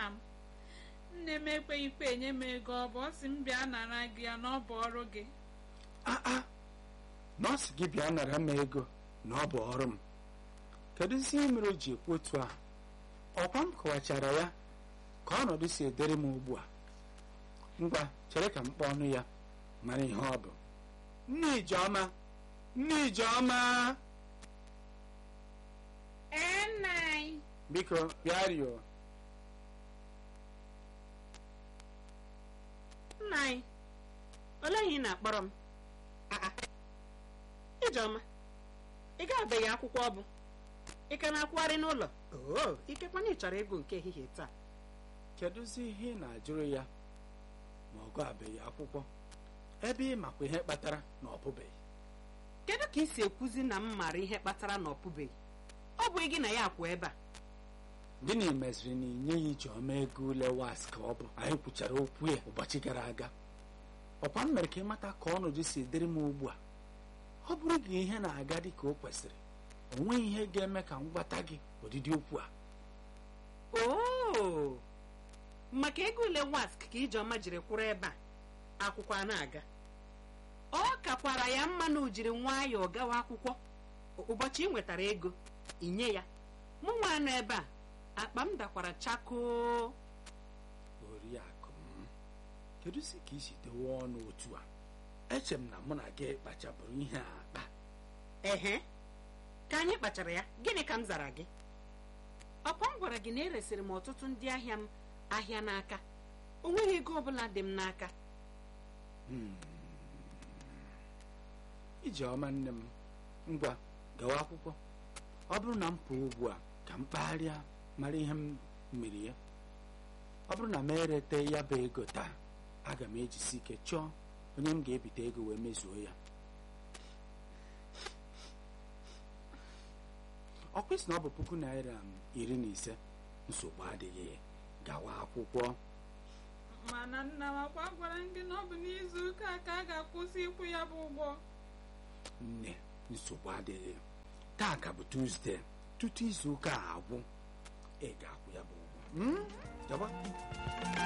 nna m nne m ekweghịkwa enye m ego ọ bụ ọ sị m bịa nara gị ya na ọ bụ ọrụ gị aa nọọsụ gị bịa nara m ego na ọ bụ ọrụ m kedu isi ihe mere o ji ekwu otu a ọkwa m kọwachara ya ka ọnọdụ si edere m ugbu a ngwa chere ka m kpọọ ọnụ ya mara ihe ọ bụ nne ijeọma nne ijeọma ee nna anyị biko bịa rịọ nna anyị olee ihe ị na-akpọrọ m aa ijeọma ị ga-abeghị akwụkwọ ọ bụ ị ka na-akwụgharị n'ụlọ oo ikekwana ị chọrọ ịgụ nke ehihie taa kedụzi ihe ị na-ajụrụ ya ma ọ gụabeghị akwụkwọ ebe ị makwa ihe kpatara na ọ pụbeghị kedu ka ị si ekwuzi na m maara ihe kpatara na ọ pụbeghị ọ bụghị gị na ya akwụ ebe a gịnị meziri na inye ya ijeọma ego ule was ka ọ bụ anyị kwuchara okwu ya ụbọchị gara aga ọkwa m mere ka ịmata ka ọnọdụ si dịrị m ugbu a ọ bụrụ gị ihe na-aga dị ka o kwesịrị o nweghị ihe ga-eme ka m gwata gị ụdịdị okwu a oo maka ego ule wask ka ijeọma jiri kwụrụ ebe a akwụkwọ a na-aga ọ kakwara ya mma na o jiri nwayọọ gawa akwụkwọ ụbọchị ị nwetara ego inye ya mụ nwa anọ ebe a akpa m dakwara chakoo oriakụ m kedu si ka isi dewe ọnụ otu a eche m na mụ na gị kpachabụrụ ihe a akpa ehe ka anyị kpachara ya gịnị ka m zara gị ọkwa m gwara gị na eresịrị m ọtụtụ ndị ahịa m ahịa n'aka o nweghị ego ọbụla dị m n'aka ijeọma nne m ngwa gawa akwụkwọ ọ bụrụ na m pụọ ugbu a ka m kpagharịa mara ihe m mere ya ọ bụrụ na m erete ya bụ ego taa aga m ejisi ike chọọ onye m ga-ebite ego wee mezuo ya ọ kwesị na ọ bụ puku naira m iri na ise nsogbu adịghị gawa akwụkwọ mana nna m akwa gwara m gị na ọ bụ n'izu ụka a ka a ga-akwụsị ịkwụ ya bụ ụgwọ nne nsogbu adịghị taa ka bụ tuzdee tutu izu ụka a agwụ ị ga-akwụ ya bụ ụgwọ Mm? Gawa.